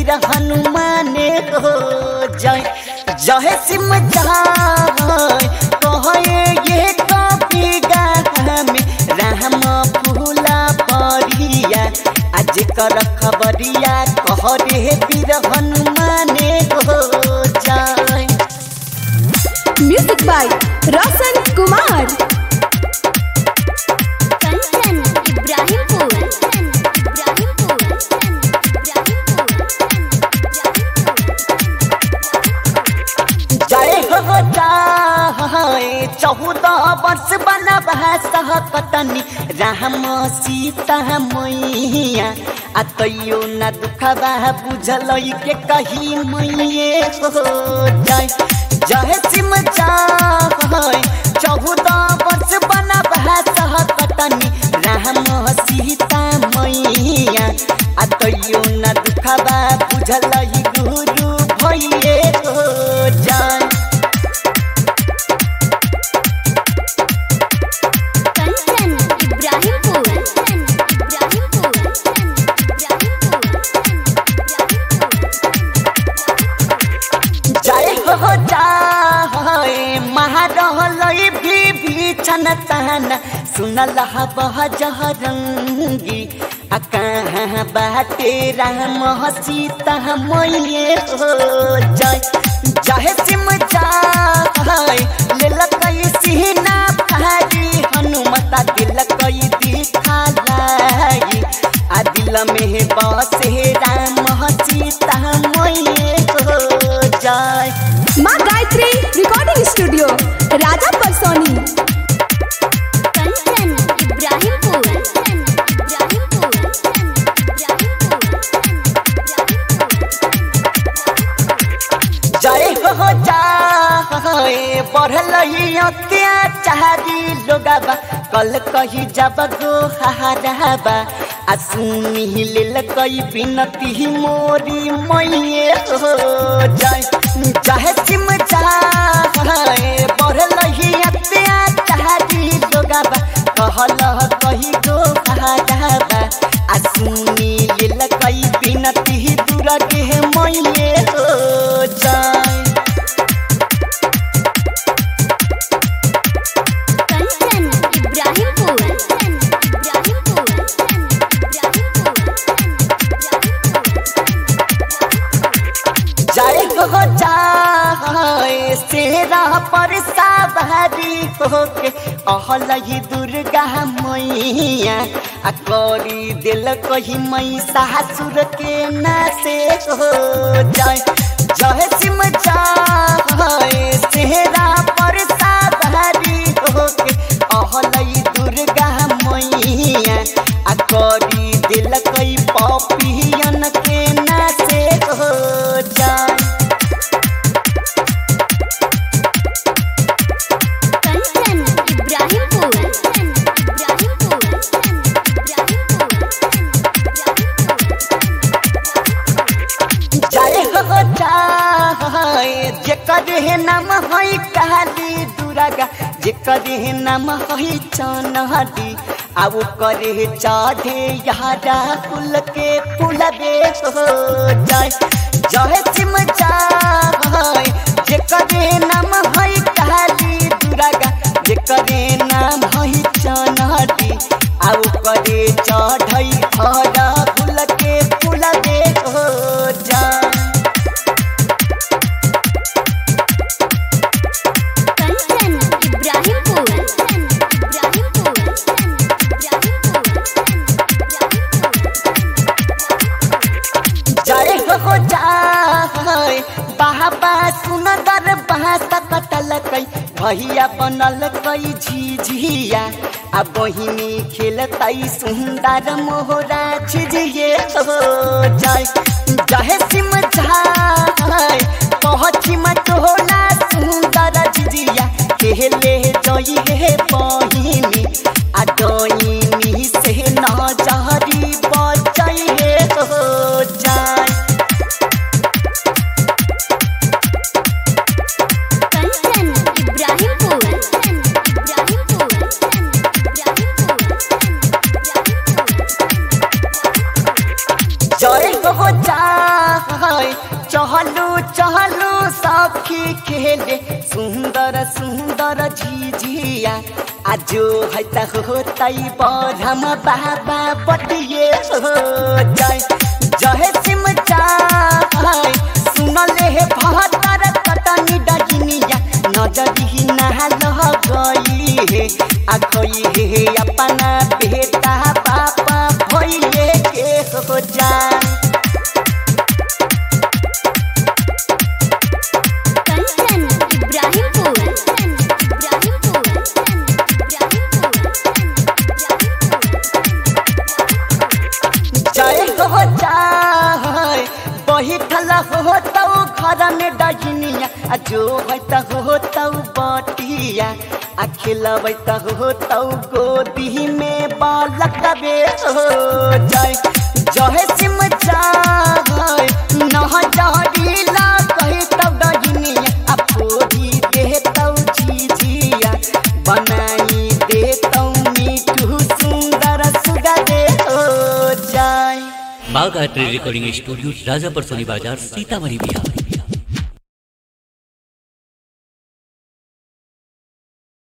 वीर हनुमाने हो जय जय सिम जाय कहे ये कपी गाथा में राम फूला परिया आज कर खबरिया कह रे वीर हनुमाने हो जय म्यूजिक बाय रोशन कुमार कंचन इब्राहिमपुर इब्राहिमपुर जय हो जाए चौदह वर्ष बनबा सहकतनी राम सीता मैया आ तैयो न दुखबा बुझल के कही मैये हो जय जय सिम जाए चौदह वर्ष बनबा सहकतनी राम सीता मैया आ तैयो न दुखबा बुझल गुरु भैये हो जाय कंचन इब्राहिमपुर इब्राहिमपुर जय हो जाए महारहलय भी भीषण ताना सुनल बह जहरंगी आ कहाँ बाटे राम सीता मैये हो जय जय सिम जाए लेलकई सीना भारी हनुमता दिलकई दिखालाई आ दिल में बसे राम सीता मैये हो जय माँ गायत्री रिकॉर्डिंग स्टूडियो राजा परसोनी कंचन इब्राहिमपुर इब्राहिमपुर जय हो जाए बढ़ल अत्याचारी लोगबा कल कही जब गो हाराबा आ सुनी लेल कई बिनती मोरी मैये हो जय जय सिम जाए बढ़ल अत्याचारी लोगबा कहल कही गो हाराबा आ सुनी लेल कई बिनती दूर के मैये हो जय कंचन इब्राहिमपुर इब्राहिमपुर जय हो जाए सेरा पर सावरी होके अहलही दुर्गा मैया आ करी दिल कही मई सासुर के नासे हो जय जय सिम जाए सेरा पर सावरी होके अहलही दुर्गा मैया आ करी दिल कई पपियन के नासे हो जाए कंचन इब्राहिमपुर इब्राहिमपुर जय हो जाए जेकर हे नाम है काली दुर्गा जेकर हे नाम है चनहरी अब करे चढ़े यारा फूल के फूल दे हो जय जय सिम जाए जेकर हे नाम है काली दुर्गा जेकर हे नाम है चनहरी अब करे चढ़ई हरा फूल के फूल दे हो जाए कंचन इब्राहिमपुर इब्राहिमपुर जय हो जाए बाबा सुनदर बासा कटल कई भैया बनल कई झिझिया आ बहिनी खेलतई सुंदर मोहरा झिझिए हो जय जय सिम जाए पहुँची टोला सुंदर झिझिया खेले जई हे बहिनी आ डोइनी से न जहरी बचई हे हो जाए कंचन इब्राहिमपुर इब्राहिमपुर जय हो जाए चहलू चहलू सखी खेले सुंदर सुंदर झिझिया आ जो है त हो तई बरम बाबा पटिए हो जय जय सिम चाय सुनले हे भतर कटनी डगिनिया नजरी नहा लह गई हे आ गई हे अपना बेटा पापा भइए के हो जाए कंचन इब्राहिमपुर इब्राहिमपुर जय हो जाय बैठल हो तौ घर में डगिनिया आ जो है त हो तौ बटिया आ खिलबै त हो तौ गोदी में बालक बे हो जय जय सिम जाय नह जहरीला कहे तौ डगिनिया आ पोरी दे तौ झिझिया बनाई दे तौ मीठू सुंदर सुगर दे हो जाय माँ गायत्री रिकॉर्डिंग स्टूडियो राजापर सोनी बाजार सीतामढ़ी बिहार